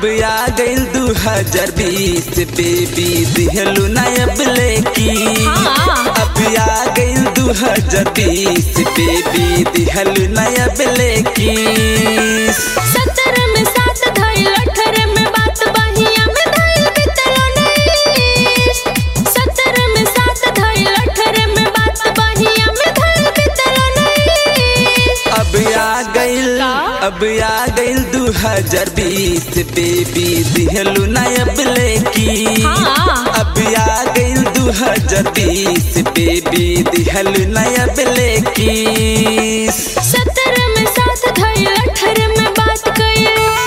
अब आ गइल दू हजार बीस बेबी दिहलू नायब लेकी हाँ। अब आ गइल दू हजार बीस बेबी दिहलू नायब लेकी सत्रह में सात धइल अठारह में बात बहिया में धइल बितलो उन्नीस सत्रह में सात धइल अठारह में बात बहिया में धइल बितलो उन्नीस अब आ गइल का? अब आ गइल दू हजार बीस बेबी दिहलू नायब लेकी हाँ। अब आ गइल दू हजार बीस बेबी दिहलू नायब लेकी सत्रह में सात धइल अठारह में बात कइल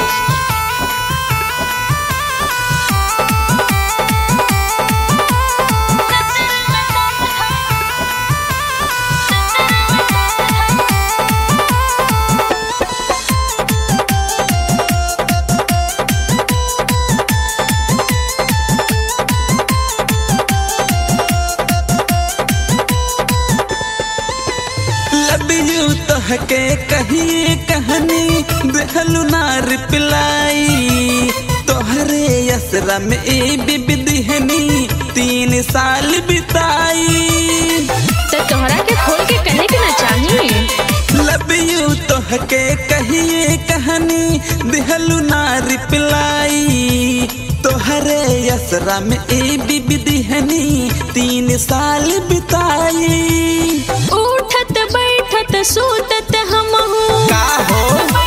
लब यू तहके कहिए कहानी देहलू ना रिप्लाई तोहरे असरा में ए बिबी दिहनी तीन साल बिताई तो तोहरा के खोल के कहे के ना चाही लब यू तोहके कहिए कहानी दिहलू ना रिप्लाई तोहरे असरा में ए बिबी दिहनी तीन साल बिताई उठत बैठत सूतत हमहू का हो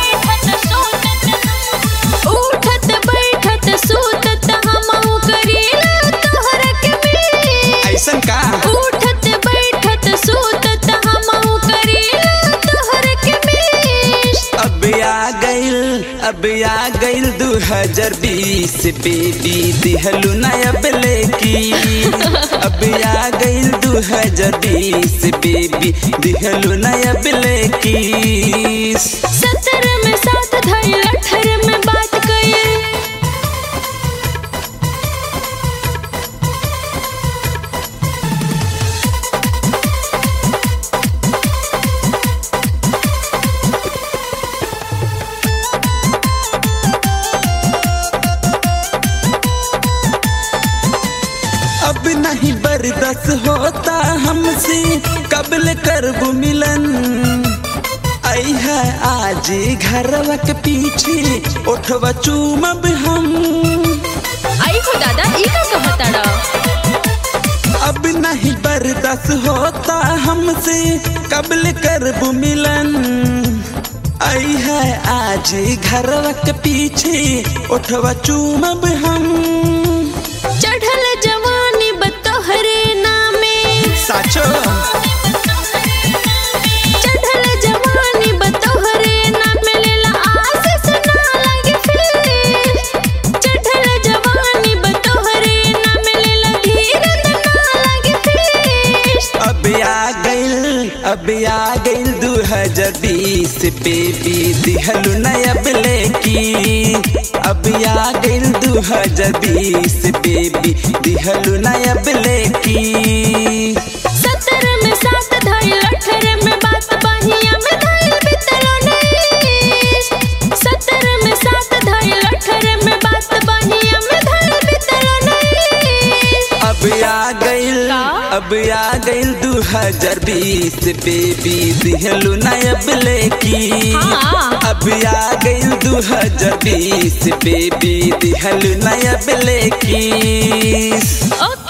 उठत बैठत सूतत हमहू करीला तोहरा के मिस ऐसन का उठत बैठत सूतत हमहू करीला तोहरा के मिस अब आ गइल अब आ गइल दू हजार बीस बेबी दिहलू नायब लेकी अब आ गइल दू हजार बीस बेबी दिहलू नायब लेकी सत्रह में सात धइल अठारह में बात कइल अब नहीं बर्दाश्त होता हमसे कबल करबू मिलन आई है आज घरवा के पीछे उठवा चूमब हम आई हो दादा ई का कहताड़ा अब नहीं बर्दाश्त होता हमसे कबल करबू मिलन आई है आज घरवा के पीछे उठवा चूमब हम चढ़ल जवानी बतोहरे नामे साचो चढ़ल जवानी बतोहरे नामे लेला आशीष ना लगे फिर चढ़ल जवानी बतोहरे नामे लेला धीरज ना लगे फिर अब आ गइल अब आ गइल दू हजार बीस बेबी दिहलू नायब लेकी अब आ गइल दू हजार बीस बेबी दिहलू नायब लेकी सत्रह में सात धइल अठारह में बात बहिया में धइल बितलो उन्नीस सत्रह में सात धइल अठारह में बात बहिया में धइल बितलो उन्नीस अब आ गइल का? अब आ गइल दू हजार बीस बेबी दिहलू नायब लेकी हाँ। अब आ गइल दू हजार बीस बेबी दिहलू नायब लेकी ओके